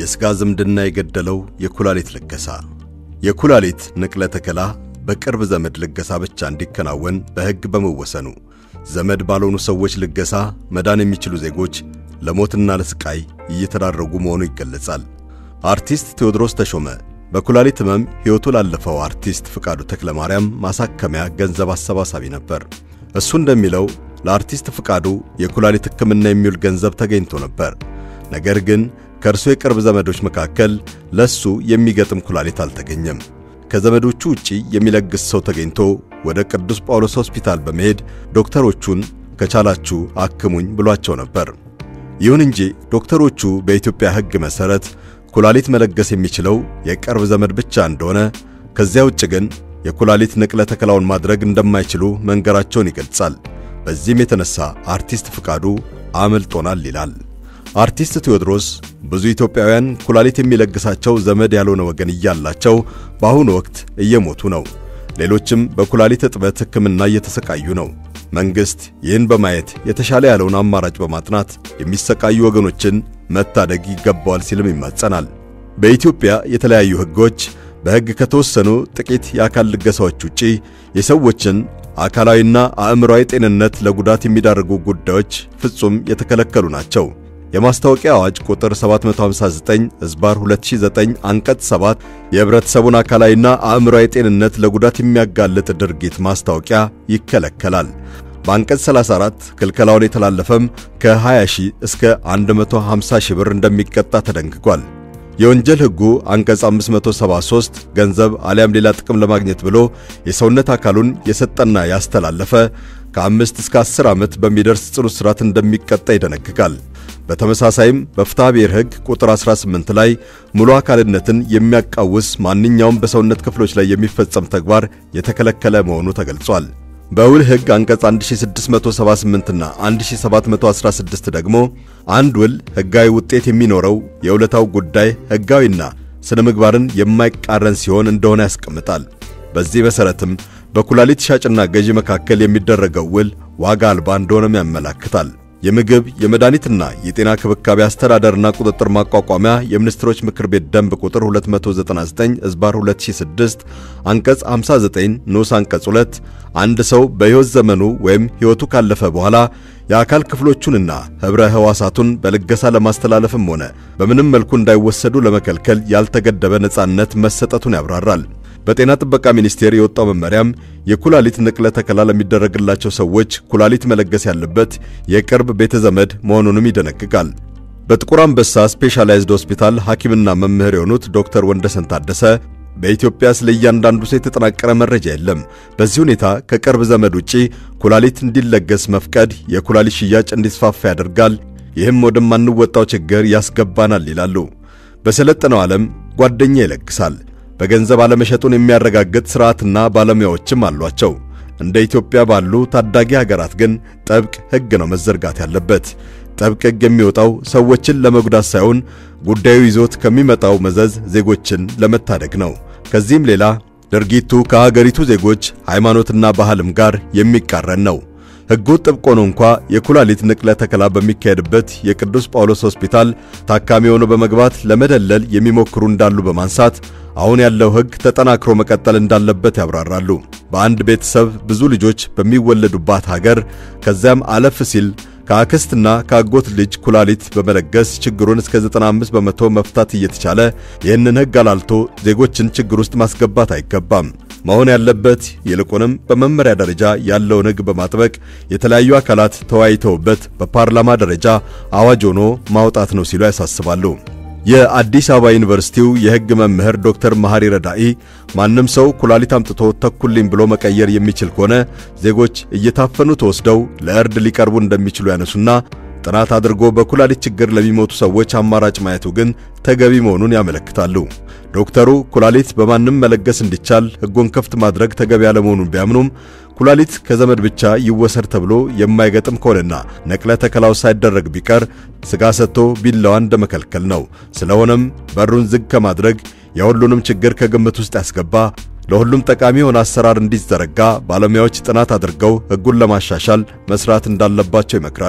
የሥጋ ዝምድና የገደለው የኩላሊት ልገሳ። የኩላሊት ንቅለ ተከላ በቅርብ ዘመድ ልገሳ ብቻ እንዲከናወን በሕግ በመወሰኑ ዘመድ ባልሆኑ ሰዎች ልገሳ መዳን የሚችሉ ዜጎች ለሞትና ለስቃይ እየተዳረጉ መሆኑ ይገለጻል። አርቲስት ቴዎድሮስ ተሾመ በኩላሊት ሕመም ሕይወቱ ላለፈው አርቲስት ፍቃዱ ተክለ ማርያም ማሳከሚያ ገንዘብ አሰባሳቢ ነበር። እሱ እንደሚለው ለአርቲስት ፍቃዱ የኩላሊት ሕክምና የሚውል ገንዘብ ተገኝቶ ነበር። ነገር ግን ከእርሱ የቅርብ ዘመዶች መካከል ለሱ የሚገጥም ኩላሊት አልተገኘም። ከዘመዶቹ ውጪ የሚለግስ ሰው ተገኝቶ ወደ ቅዱስ ጳውሎስ ሆስፒታል በመሄድ ዶክተሮቹን ከቻላችሁ አክሙኝ ብሏቸው ነበር። ይሁን እንጂ ዶክተሮቹ በኢትዮጵያ ሕግ መሠረት ኩላሊት መለገስ የሚችለው የቅርብ ዘመድ ብቻ እንደሆነ፣ ከዚያ ውጭ ግን የኩላሊት ንቅለ ተከላውን ማድረግ እንደማይችሉ መንገራቸውን ይገልጻል። በዚህም የተነሳ አርቲስት ፍቃዱ አመልጦናል ይላል። አርቲስት ቴዎድሮስ ብዙ ኢትዮጵያውያን ኩላሊት የሚለግሳቸው ዘመድ ያልሆነ ወገን እያላቸው በአሁኑ ወቅት እየሞቱ ነው። ሌሎችም በኩላሊት እጥበት ሕክምና እየተሰቃዩ ነው። መንግሥት ይህን በማየት የተሻለ ያለውን አማራጭ በማጥናት የሚሰቃዩ ወገኖችን መታደግ ይገባዋል ሲልም ይማጸናል። በኢትዮጵያ የተለያዩ ሕጎች በሕግ ከተወሰኑ ጥቂት የአካል ልገሳዎች ውጪ የሰዎችን አካላዊና አእምሮአዊ ጤንነት ለጉዳት የሚዳርጉ ጉዳዮች ፍጹም የተከለከሉ ናቸው። የማስታወቂያ አዋጅ ቁጥር 759 ዝባር 2009 አንቀጽ 7 የህብረተሰቡን አካላዊና አእምሮአዊ ጤንነት ለጉዳት የሚያጋልጥ ድርጊት ማስታወቂያ ይከለከላል። በአንቀጽ 34 ክልከላውን የተላለፈም ከ20 ሺህ እስከ 150 ሺህ ብር እንደሚቀጣ ተደንግጓል። የወንጀል ሕጉ አንቀጽ 573 ገንዘብ አሊያም ሌላ ጥቅም ለማግኘት ብሎ የሰውነት አካሉን የሰጠና ያስተላለፈ ከአምስት እስከ 10 ዓመት በሚደርስ ጽኑ እስራት እንደሚቀጣ ይደነግጋል። በተመሳሳይም በፍትሐ ብሔር ሕግ ቁጥር 18 ላይ ሙሉ አካልነትን የሚያቃውስ ማንኛውም በሰውነት ክፍሎች ላይ የሚፈጸም ተግባር የተከለከለ መሆኑ ተገልጿል። በውል ሕግ አንቀጽ 1678 እና 1716 ደግሞ አንድ ውል ሕጋዊ ውጤት የሚኖረው የውለታው ጉዳይ ሕጋዊና ስነ ምግባርን የማይቃረን ሲሆን እንደሆነ ያስቀምጣል። በዚህ መሠረትም በኩላሊት ሻጭና ገዢ መካከል የሚደረገው ውል ዋጋ አልባ እንደሆነም ያመላክታል። የምግብ የመድኃኒትና የጤና ክብካቤ አስተዳደርና ቁጥጥር ማቋቋሚያ የሚኒስትሮች ምክር ቤት ደንብ ቁጥር 299 ዝባር 2006 አንቀጽ 59 ንዑስ አንቀጽ 2 አንድ ሰው በሕይወት ዘመኑ ወይም ሕይወቱ ካለፈ በኋላ የአካል ክፍሎቹንና ኅብረ ሕዋሳቱን በልገሳ ለማስተላለፍም ሆነ በምንም መልኩ እንዳይወሰዱ ለመከልከል ያልተገደበ ነጻነት መሰጠቱን ያብራራል። በጤና ጥበቃ ሚኒስቴር የወጣው መመሪያም የኩላሊት ንቅለ ተከላ ለሚደረግላቸው ሰዎች ኩላሊት መለገስ ያለበት የቅርብ ቤተ ዘመድ መሆኑንም ይደነግጋል። በጥቁር አንበሳ ስፔሻላይዝድ ሆስፒታል ሐኪምና መምህር የሆኑት ዶክተር ወንደሰን ታደሰ በኢትዮጵያ ስለ እያንዳንዱ ሰው የተጠናቀረ መረጃ የለም። በዚህ ሁኔታ ከቅርብ ዘመድ ውጪ ኩላሊት እንዲለገስ መፍቀድ የኩላሊት ሽያጭ እንዲስፋፋ ያደርጋል፣ ይህም ወደማንወጣው ችግር ያስገባናል ይላሉ። በሰለጠነው ዓለም ጓደኛ ይለግሳል። በገንዘብ አለመሸጡን የሚያረጋግጥ ሥርዓትና ባለሙያዎችም አሏቸው። እንደ ኢትዮጵያ ባሉ ታዳጊ ሀገራት ግን ጥብቅ ሕግ ነው መዘርጋት ያለበት። ጥብቅ ሕግ የሚወጣው ሰዎችን ለመጉዳት ሳይሆን ጉዳዩ ይዞት ከሚመጣው መዘዝ ዜጎችን ለመታደግ ነው። ከዚህም ሌላ ድርጊቱ ከሀገሪቱ ዜጎች ሃይማኖትና ባህልም ጋር የሚቃረን ነው። ሕጉ ጥብቅ ሆኖ እንኳ የኩላሊት ንቅለ ተከላ በሚካሄድበት የቅዱስ ጳውሎስ ሆስፒታል ታካሚ ሆኖ በመግባት ለመደለል የሚሞክሩ እንዳሉ በማንሳት አሁን ያለው ሕግ ተጠናክሮ መቀጠል እንዳለበት ያብራራሉ። በአንድ ቤተሰብ ብዙ ልጆች በሚወለዱባት ሀገር ከዚያም አለፍ ሲል ከአክስትና ከአጎት ልጅ ኩላሊት በመለገስ ችግሩን እስከ 95 በመቶ መፍታት እየተቻለ ይህንን ሕግ አላልቶ ዜጎችን ችግር ውስጥ ማስገባት አይገባም። መሆን ያለበት ይልቁንም በመመሪያ ደረጃ ያለውን ሕግ በማጥበቅ የተለያዩ አካላት ተወያይተውበት በፓርላማ ደረጃ አዋጅ ሆኖ ማውጣት ነው ሲሉ ያሳስባሉ። የአዲስ አበባ ዩኒቨርሲቲው የሕግ መምህር ዶክተር መሐሪ ረዳኢ ማንም ሰው ኩላሊት አምጥቶ ተኩልኝ ብሎ መቀየር የሚችል ከሆነ ዜጎች እየታፈኑ ተወስደው ለእርድ ሊቀርቡ እንደሚችሉ ያነሱና ጥናት አድርጎ በኩላሊት ችግር ለሚሞቱ ሰዎች አማራጭ ማየቱ ግን ተገቢ መሆኑን ያመለክታሉ። ዶክተሩ ኩላሊት በማንም መለገስ እንዲቻል ሕጉን ክፍት ማድረግ ተገቢ ያለመሆኑን ቢያምኑም ኩላሊት ከዘመድ ብቻ ይወሰድ ተብሎ የማይገጥም ከሆነና ነቅለ ተከላው ሳይደረግ ቢቀር ሥጋ ሰጥቶ ቢላዋን እንደመከልከል ነው። ስለሆነም በሩን ዝግ ከማድረግ የሁሉንም ችግር ከግምት ውስጥ ያስገባ ለሁሉም ጠቃሚ የሆነ አሰራር እንዲዘረጋ ባለሙያዎች ጥናት አድርገው ሕጉን ለማሻሻል መስራት እንዳለባቸው ይመክራሉ።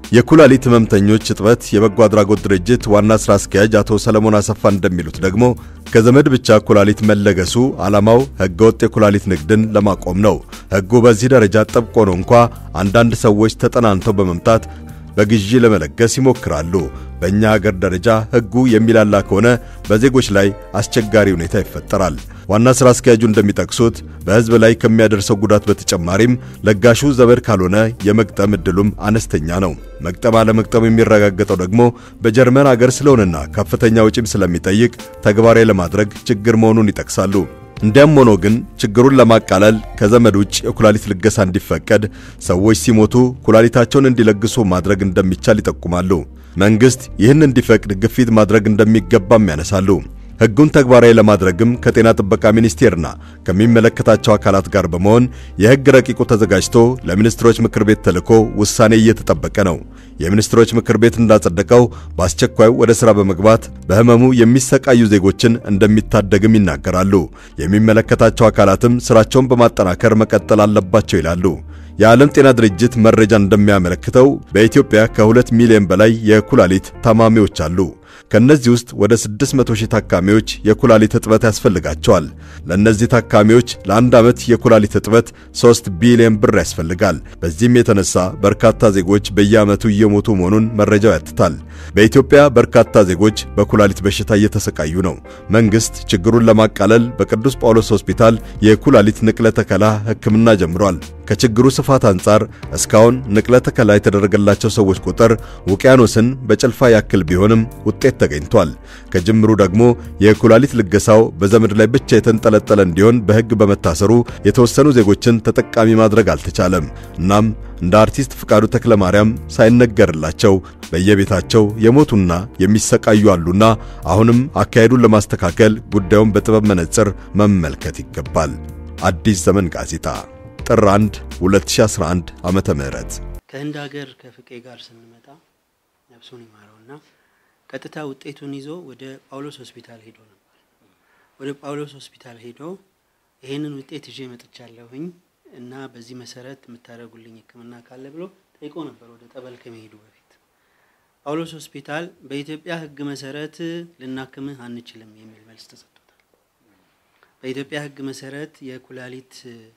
የኩላሊት ህመምተኞች እጥበት የበጎ አድራጎት ድርጅት ዋና ሥራ አስኪያጅ አቶ ሰለሞን አሰፋ እንደሚሉት ደግሞ ከዘመድ ብቻ ኩላሊት መለገሱ ዓላማው ሕገወጥ የኩላሊት ንግድን ለማቆም ነው። ሕጉ በዚህ ደረጃ ጥብቅ ሆኖ እንኳ አንዳንድ ሰዎች ተጠናንተው በመምጣት በግዢ ለመለገስ ይሞክራሉ። በእኛ ሀገር ደረጃ ሕጉ የሚላላ ከሆነ በዜጎች ላይ አስቸጋሪ ሁኔታ ይፈጠራል። ዋና ሥራ አስኪያጁ እንደሚጠቅሱት በሕዝብ ላይ ከሚያደርሰው ጉዳት በተጨማሪም ለጋሹ ዘመድ ካልሆነ የመግጠም ዕድሉም አነስተኛ ነው። መግጠም አለመግጠም የሚረጋገጠው ደግሞ በጀርመን አገር ስለሆነና ከፍተኛ ወጪም ስለሚጠይቅ ተግባራዊ ለማድረግ ችግር መሆኑን ይጠቅሳሉ። እንዲያም ሆኖ ግን ችግሩን ለማቃለል ከዘመድ ውጭ የኩላሊት ልገሳ እንዲፈቀድ፣ ሰዎች ሲሞቱ ኩላሊታቸውን እንዲለግሱ ማድረግ እንደሚቻል ይጠቁማሉ። መንግሥት ይህን እንዲፈቅድ ግፊት ማድረግ እንደሚገባም ያነሳሉ። ሕጉን ተግባራዊ ለማድረግም ከጤና ጥበቃ ሚኒስቴርና ከሚመለከታቸው አካላት ጋር በመሆን የሕግ ረቂቁ ተዘጋጅቶ ለሚኒስትሮች ምክር ቤት ተልኮ ውሳኔ እየተጠበቀ ነው። የሚኒስትሮች ምክር ቤት እንዳጸደቀው በአስቸኳይ ወደ ሥራ በመግባት በሕመሙ የሚሰቃዩ ዜጎችን እንደሚታደግም ይናገራሉ። የሚመለከታቸው አካላትም ሥራቸውን በማጠናከር መቀጠል አለባቸው ይላሉ። የዓለም ጤና ድርጅት መረጃ እንደሚያመለክተው በኢትዮጵያ ከሁለት ሚሊዮን በላይ የኩላሊት ታማሚዎች አሉ። ከነዚህ ውስጥ ወደ 600 ሺህ ታካሚዎች የኩላሊት እጥበት ያስፈልጋቸዋል። ለእነዚህ ታካሚዎች ለአንድ ዓመት የኩላሊት እጥበት 3 ቢሊዮን ብር ያስፈልጋል። በዚህም የተነሳ በርካታ ዜጎች በየዓመቱ እየሞቱ መሆኑን መረጃው ያትታል። በኢትዮጵያ በርካታ ዜጎች በኩላሊት በሽታ እየተሰቃዩ ነው። መንግሥት ችግሩን ለማቃለል በቅዱስ ጳውሎስ ሆስፒታል የኩላሊት ንቅለ ተከላ ሕክምና ጀምሯል። ከችግሩ ስፋት አንጻር እስካሁን ንቅለ ተከላ የተደረገላቸው ሰዎች ቁጥር ውቅያኖስን በጭልፋ ያክል ቢሆንም ውጤት ተገኝቷል። ከጅምሩ ደግሞ የኩላሊት ልገሳው በዘመድ ላይ ብቻ የተንጠለጠለ እንዲሆን በሕግ በመታሰሩ የተወሰኑ ዜጎችን ተጠቃሚ ማድረግ አልተቻለም። እናም እንደ አርቲስት ፍቃዱ ተክለ ማርያም ሳይነገርላቸው በየቤታቸው የሞቱና የሚሰቃዩ አሉና አሁንም አካሄዱን ለማስተካከል ጉዳዩን በጥበብ መነጽር መመልከት ይገባል። አዲስ ዘመን ጋዜጣ ጥር 1 2011 ዓመተ ምህረት ከህንድ ሀገር ከፍቄ ጋር ስንመጣ ነፍሱን ይማረውና ቀጥታ ውጤቱን ይዞ ወደ ጳውሎስ ሆስፒታል ሄዶ ነበር። ወደ ጳውሎስ ሆስፒታል ሄዶ ይሄንን ውጤት ይዤ መጥቻለሁኝ እና በዚህ መሰረት የምታደርጉልኝ ሕክምና ካለ ብሎ ጠይቆ ነበር። ወደ ጠበል ከመሄዱ በፊት ጳውሎስ ሆስፒታል በኢትዮጵያ ሕግ መሰረት ልናክምህ አንችልም የሚል መልስ ተሰጥቶታል። በኢትዮጵያ ሕግ መሰረት የኩላሊት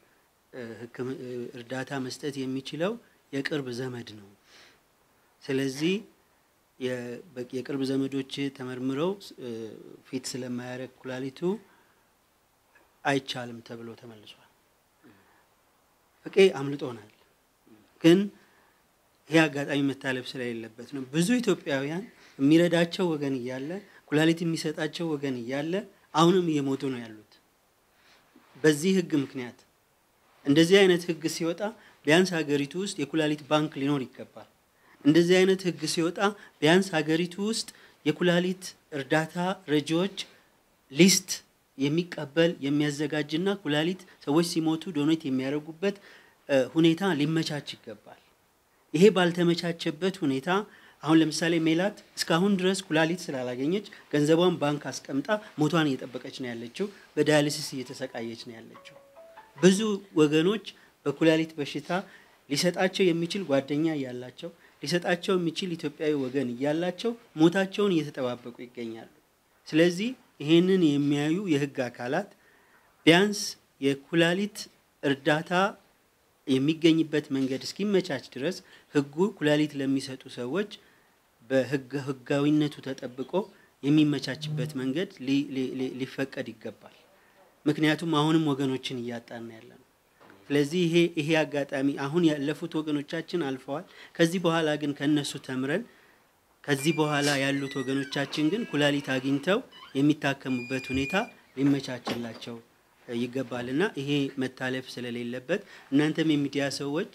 እርዳታ መስጠት የሚችለው የቅርብ ዘመድ ነው። ስለዚህ የቅርብ ዘመዶች ተመርምረው ፊት ስለማያደርግ ኩላሊቱ አይቻልም ተብሎ ተመልሷል። ፍቄ አምልጦናል፣ ግን ይህ አጋጣሚ መታለፍ ስለሌለበት ነው። ብዙ ኢትዮጵያውያን የሚረዳቸው ወገን እያለ ኩላሊት የሚሰጣቸው ወገን እያለ አሁንም እየሞቱ ነው ያሉት በዚህ ህግ ምክንያት። እንደዚህ አይነት ህግ ሲወጣ ቢያንስ ሀገሪቱ ውስጥ የኩላሊት ባንክ ሊኖር ይገባል። እንደዚህ አይነት ህግ ሲወጣ ቢያንስ ሀገሪቱ ውስጥ የኩላሊት እርዳታ ረጂዎች ሊስት የሚቀበል የሚያዘጋጅና ኩላሊት ሰዎች ሲሞቱ ዶኔት የሚያደርጉበት ሁኔታ ሊመቻች ይገባል። ይሄ ባልተመቻቸበት ሁኔታ አሁን ለምሳሌ ሜላት እስካሁን ድረስ ኩላሊት ስላላገኘች ገንዘቧን ባንክ አስቀምጣ ሞቷን እየጠበቀች ነው ያለችው። በዳያሊሲስ እየተሰቃየች ነው ያለችው። ብዙ ወገኖች በኩላሊት በሽታ ሊሰጣቸው የሚችል ጓደኛ እያላቸው ሊሰጣቸው የሚችል ኢትዮጵያዊ ወገን እያላቸው ሞታቸውን እየተጠባበቁ ይገኛሉ። ስለዚህ ይሄንን የሚያዩ የህግ አካላት ቢያንስ የኩላሊት እርዳታ የሚገኝበት መንገድ እስኪመቻች ድረስ ህጉ ኩላሊት ለሚሰጡ ሰዎች በህጋዊነቱ ተጠብቆ የሚመቻችበት መንገድ ሊፈቀድ ይገባል። ምክንያቱም አሁንም ወገኖችን እያጣን ያለ ነው። ስለዚህ ይሄ ይሄ አጋጣሚ አሁን ያለፉት ወገኖቻችን አልፈዋል። ከዚህ በኋላ ግን ከነሱ ተምረን ከዚህ በኋላ ያሉት ወገኖቻችን ግን ኩላሊት አግኝተው የሚታከሙበት ሁኔታ ሊመቻችላቸው ይገባልና ይሄ መታለፍ ስለሌለበት እናንተም የሚዲያ ሰዎች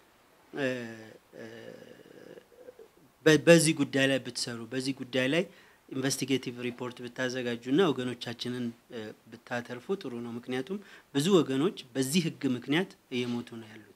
በዚህ ጉዳይ ላይ ብትሰሩ በዚህ ጉዳይ ላይ ኢንቨስቲጌቲቭ ሪፖርት ብታዘጋጁና ወገኖቻችንን ብታተርፉ ጥሩ ነው። ምክንያቱም ብዙ ወገኖች በዚህ ህግ ምክንያት እየሞቱ ነው ያሉት።